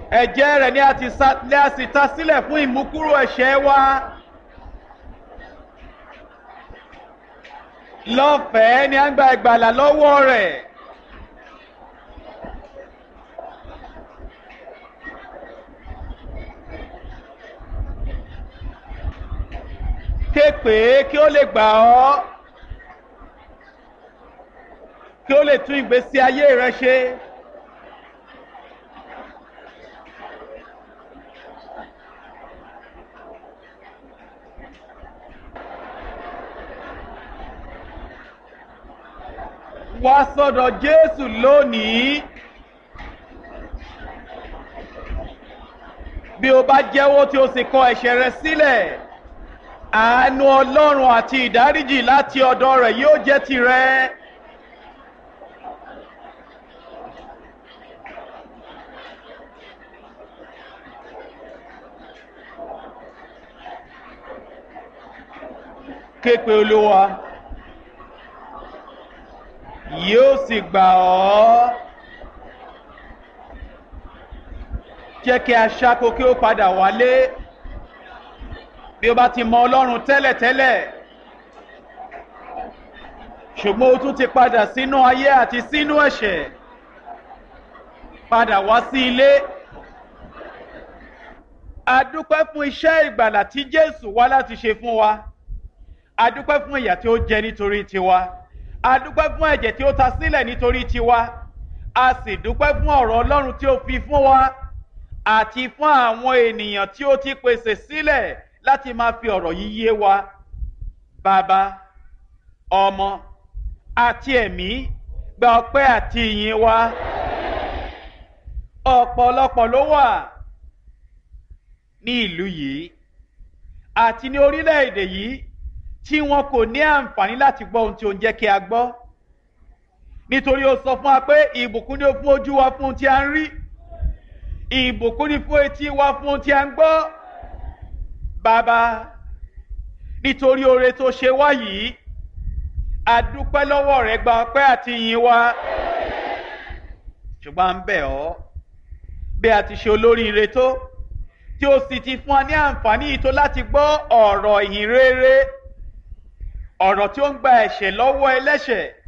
ẹ̀jẹ̀ rẹ̀ ni a ti sa ni a sì ta sílẹ̀ fún ìmúkúrò ẹ̀ṣẹ̀ wa. lọ́fẹ̀ẹ́ ni a ń gba ìgbàlà lọ́wọ́ rẹ̀. ké pè é kí ó lè gbà ọ́ kí ó lè tún ìgbésí ayé rẹ ṣe. wá sọ́dọ̀ Jésù lónìí. bí o bá jẹ́wọ́ tí o sì kọ ẹ̀ṣẹ̀ rẹ sílẹ̀ àánú Ọlọ́run àti ìdáríjì láti ọ̀dọ̀ rẹ̀ yóò jẹ́ tirẹ̀. képe Olúwa yóò sì gbà ọ́ jẹ́ kí aṣáko kí ó padà wálé bí ó bá ti mọ Ọlọ́run tẹ́lẹ̀tẹ́lẹ̀ ṣùgbọ́n ó tún ti padà sínú ayé àti sínú ẹ̀ṣẹ̀ padà wá sí ilé a dúpẹ́ fún iṣẹ́ ìgbàlà tí Jésù wá láti ṣe fún wa a dúpẹ́ fún ìyà tí ó jẹ nítorí tiwa a dúpẹ́ fún ẹ̀jẹ̀ tí ó ta sílẹ̀ nítorí tiwa a sì dúpẹ́ fún ọ̀rọ̀ Ọlọ́run tí ó fi fún wa àti fún àwọn ènìyàn tí ó ti pèsè sílẹ̀ láti máa fi ọ̀rọ̀ yìí yé wa bàbá ọmọ àti ẹ̀mí gba ọpẹ́ àti ìyìn wa ọ̀pọ̀lọpọ̀ ló wà ní ìlú yìí àti ní orílẹ̀-èdè yìí tí wọn kò ní àǹfààní láti gbọ́ ohun tí ó ń jẹ́ kí a gbọ́ nítorí ó sọ fún wa pé ìbùkún ni ó fún ojú wa fún ohun tí a ń rí ìbùkún ni fún etí wa fún ohun tí a ń gbọ́ bàbá nítorí oore tó ṣe wá yìí a dúpẹ́ lọ́wọ́ rẹ gba ọpẹ́ àti ìyìn wa ṣùgbọ́n à ń bẹ̀ ọ́ bí a ti ṣe olóríire tó tí ó sì ti fún wa ní àǹfààní yìí tó láti gbọ́ ọ̀rọ̀ ìhìn rere ọ̀rọ̀ tí ó ń gba ẹ̀ṣẹ̀ lọ́wọ́ ẹlẹ́ṣẹ̀